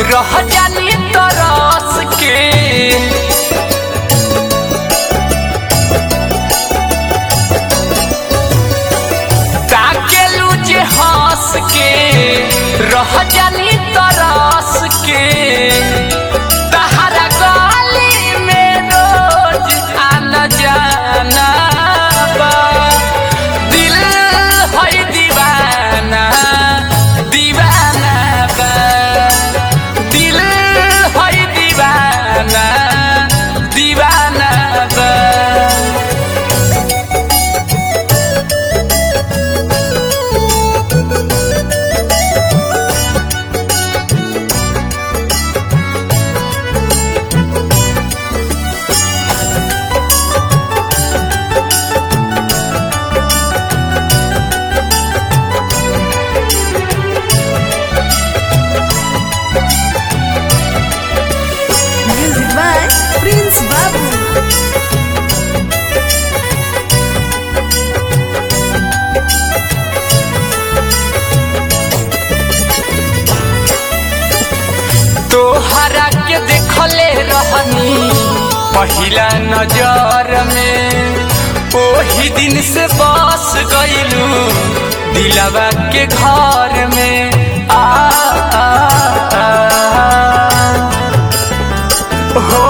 रह जानी तरस के ताकेलू जे हंस के रह जानी तरस के तहरा गली में रोज आना जाना बा दिल है दीवाना दीवाना बा दिल है दीवाना दीवाना बा Music by Prince Babu. तोहरा के देखले रहनी पहिला नजर में ओही दिन से बस गईलू दिलवा के घर में आ, आ, आ हो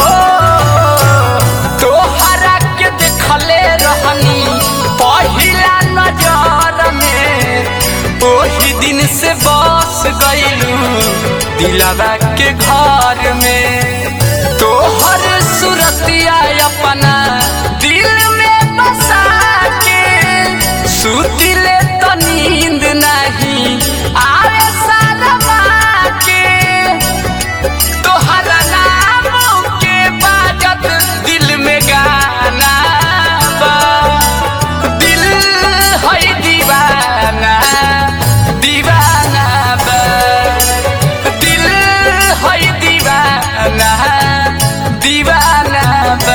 तोहरा के देखले रहनी पहिला नजर में ओही दिन से बस गईलू दिलवा के घर में तोहर सुरतिया अपना दिल में बसा के सुतिले तो नींद नहीं आवे सालमा के तोहरा नाम के बाजत दिल में गाना बा दिल है दीवाना दीवाना बा दिल है दीवाना दीवाना बा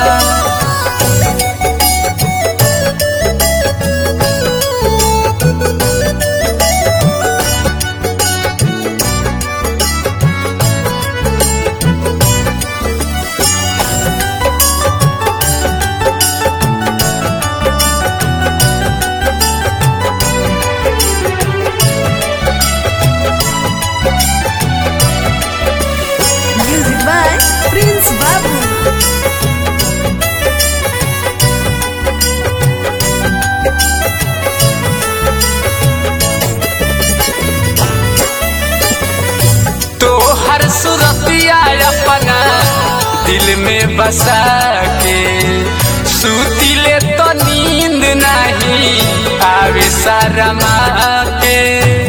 Music by Prince Babu. तोहर सुरतिया अपना दिल में बसा के सुतिले तो नींद नहीं आवे सारा के